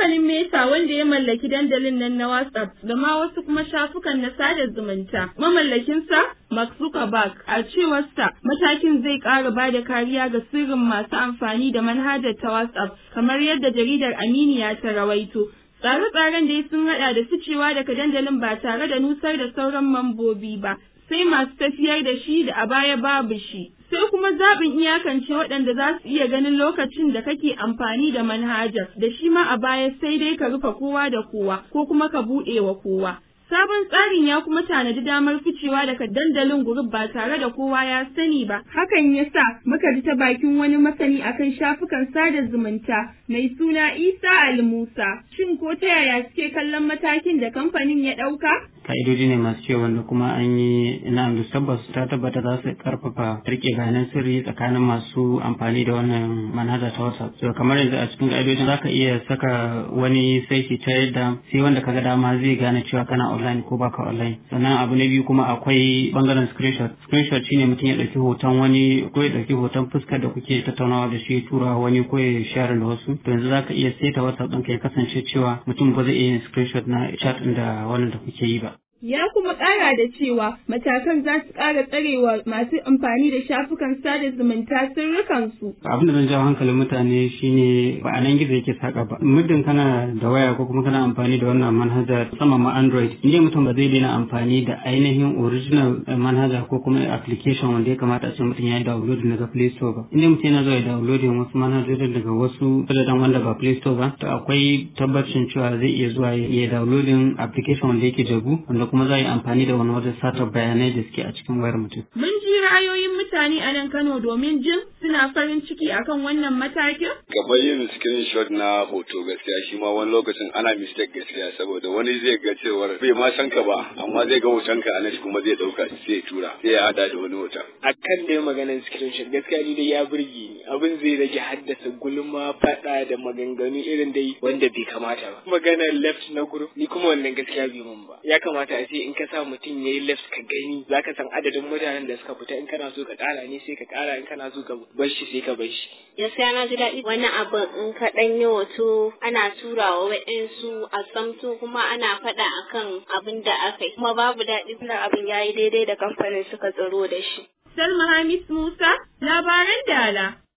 Kamfanin Meta wanda ya mallaki dandalin nan na WhatsApp da ma wasu kuma shafukan na sada zumunta. Mamallakinsa Mark Zuckerberg a cewarsa matakin zai ƙara ba da kariya ga sirrin masu amfani da manhajar ta WhatsApp kamar yadda jaridar Aminiya ta rawaito. Tsare-tsaren dai sun haɗa da ficewa daga dandalin ba tare da nusar da sauran mambobi ba, sai masu tafiyar da shi da a baya babu shi. Sai kuma zaɓin iyakance waɗanda za su iya ganin lokacin da kake amfani da manhajar, da shi ma a baya sai dai ka rufe kowa da kowa ko kuma ka buɗe wa kowa. Sabon tsarin ya kuma tanadi damar ficewa daga dandalin gurub ba tare da kowa ya sani ba. Hakan ya sa muka ji ta bakin wani masani akan shafukan sada zumunta mai suna Isa Al-Musa. Shin ko ta yaya suke kallon matakin da kamfanin ya ɗauka? ka'idoji ne masu cewa wanda kuma an yi ina da tabbas ta tabbata za su karfafa rike bayanan sirri tsakanin masu amfani da wannan manhaja ta WhatsApp. So kamar yanzu a cikin ka'idojin za ka iya saka wani saiti ta yadda sai wanda kaga dama zai gane cewa kana online ko baka online. Sannan abu na biyu kuma akwai bangaren screenshot. Screenshot shine mutum ya ɗauki hoton wani ko ya ɗauki hoton fuskar da kuke tattaunawa da shi tura wani ko ya share da wasu. To yanzu za ka iya saita WhatsApp ɗinka ya kasance cewa mutum ba zai iya yin screenshot na chat ɗin da wannan da kuke yi ba. Ya kuma ƙara da cewa matakan za su ƙara tsarewa masu amfani da shafukan sada zumunta sirrikansu. Abin da zan jawo hankalin mutane shine ba a nan gizo yake saka ba. Muddin kana da waya ko kuma kana amfani da wannan manhaja musamman ma Android, inda mutum ba zai daina amfani da ainihin original manhaja ko kuma application wanda ya kamata a ce mutum ya yi download daga Play Store ba. Inda mutum yana zuwa ya download wasu manhajojin daga wasu sadadan wanda ba Play Store ba, to akwai tabbacin cewa zai iya zuwa ya downloading application wanda yake jagu wanda kuma za a yi amfani da wani wajen satar bayanai da suke a cikin wayar mutum. Mun ji ra'ayoyin mutane a nan Kano domin jin suna farin ciki akan wannan matakin? Kamar yin screenshot na hoto gaskiya shi ma wani lokacin ana mistake gaskiya saboda wani zai ga cewar bai ma san ka ba amma zai ga hoton ka anan kuma zai dauka sai ya tura sai ya hada da wani hoton. Akan dai maganar screenshot gaskiya ni dai ya burge ni abin zai rage haddasa gulma fada da maganganu irin dai wanda bai kamata ba. Maganar left na group ni kuma wannan gaskiya bai mun ba. Ya kamata a ce in ka sa mutum ya yi left ka gani za ka san adadin mutanen da suka fita in kana so ka kara ne sai ka kara in kana so ka bar shi sai ka bar shi. Gaskiya na ji daɗi wani abin in ka ɗan yi hoto ana turawa waɗansu a samto kuma ana faɗa akan abin da aka yi kuma babu daɗi kuma abin ya yi daidai da kamfanin suka tsaro da shi. Salma Hamis Musa, labaran Dala.